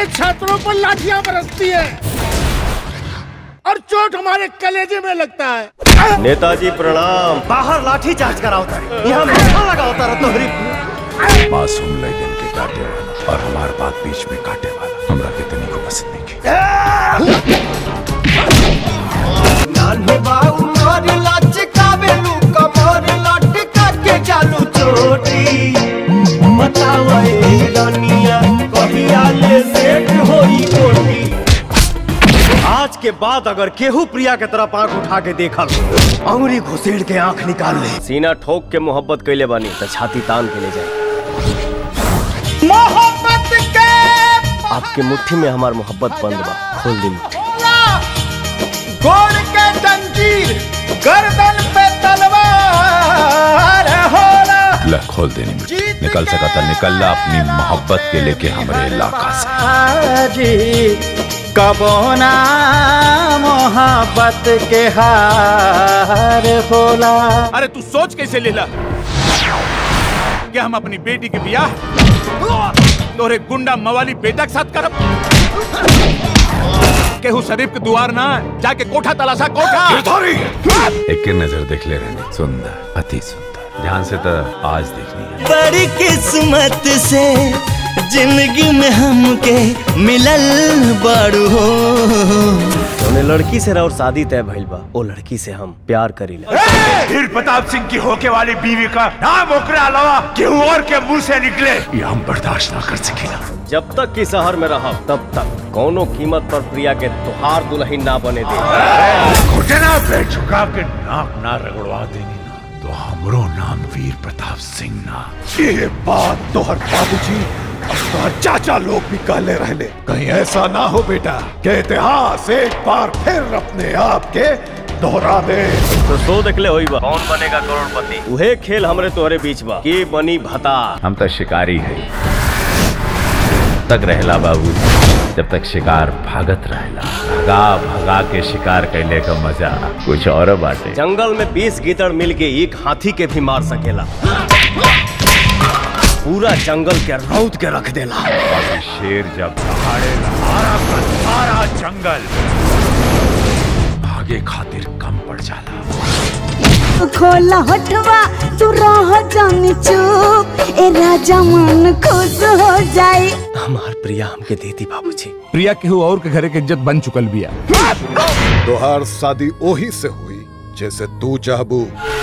छात्रों पर लाठियां बरसती है और चोट हमारे कलेजे में लगता है नेताजी प्रणाम बाहर लाठी चार्ज करा होता है यहाँ मक्खा लगा होता है तोहरी मासूम लड़कन के काटे वाला और हमार बात बीच में काटे वाला हमरा के तनी को पसंद नहीं के नान्हे बाऊ मोर लचकावे लू कमर लटका के चालू चोटी बताओ ए रनिया कहिया ले सेट होई कोटी आज के बाद अगर केहू प्रिया के तरफ आंख उठा के देखल अंगुली घुसेड़ के आंख निकाल ले सीना ठोक के मोहब्बत कैले बानी तो छाती तान के ले जाए मोहब्बत के आपके मुट्ठी में हमार मोहब्बत बंद बा खोल दी मुट्ठी गोड़ के जंजीर गर्दन पे तलवार होला ला खोल देनी मुझे निकल सका था निकल ला अपनी मोहब्बत के लेके हमारे इलाका से जी कबोना मोहब्बत के हार होला अरे तू सोच कैसे लेला क्या हम अपनी बेटी के बियाह तोरे गुंडा मवाली बेटा के साथ करब केहू शरीफ के दुआर ना जाके कोठा तलाशा कोठा एक के नजर देख ले रहने सुंदर अति सुंदर ध्यान से तो आज देखनी है बड़ी किस्मत से जिंदगी में हमके मिलल बड़ू हो उन्हें लड़की से और शादी तय भइल बा ओ लड़की से हम प्यार करीला वीर प्रताप सिंह की होके वाली बीवी का नाम ओकरे अलावा केहू और के मुंह से निकले ये हम बर्दाश्त ना कर सकेला जब तक की शहर में रह तब तक कोनो कीमत पर प्रिया के तुहार दुल्हन ना बने दे घुटना पे झुका के नाक ना रगड़वा देनी ना तो हमरो नाम वीर प्रताप सिंह ना ये बात तोहर बाबूजी और तोहर चाचा लोग भी कहले रहले कहीं ऐसा ना हो बेटा के इतिहास एक बार फिर अपने आप के दोहरा दे तो सो देखले होई बा कौन बनेगा करोड़पति उहे खेल हमरे तोहरे बीच बा के बनी भता हम तो शिकारी है तक रहला बाबू जब तक शिकार भागत रहला भगा भगा के शिकार कैले का मजा कुछ और बाटे जंगल में बीस गीदड़ मिल के एक हाथी के भी मार सकेला पूरा जंगल के रौद के रख देला बाकी शेर जब सारे सारा का सारा जंगल भागे खातिर कम पड़ जाला खोला हटवा तू रह जानी चुप ए राजा मन खुश हो जाए हमार प्रिया हमके देती बाबूजी प्रिया केहू और के घरे के इज्जत बन चुकल बिया तोहार शादी ओही से हुई जैसे तू चाहबू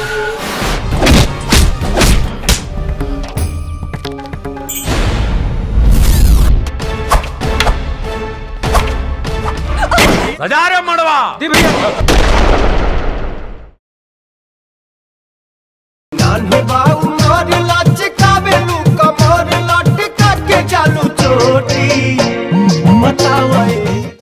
सजा रे मड़वा नान्हे बाऊ मोर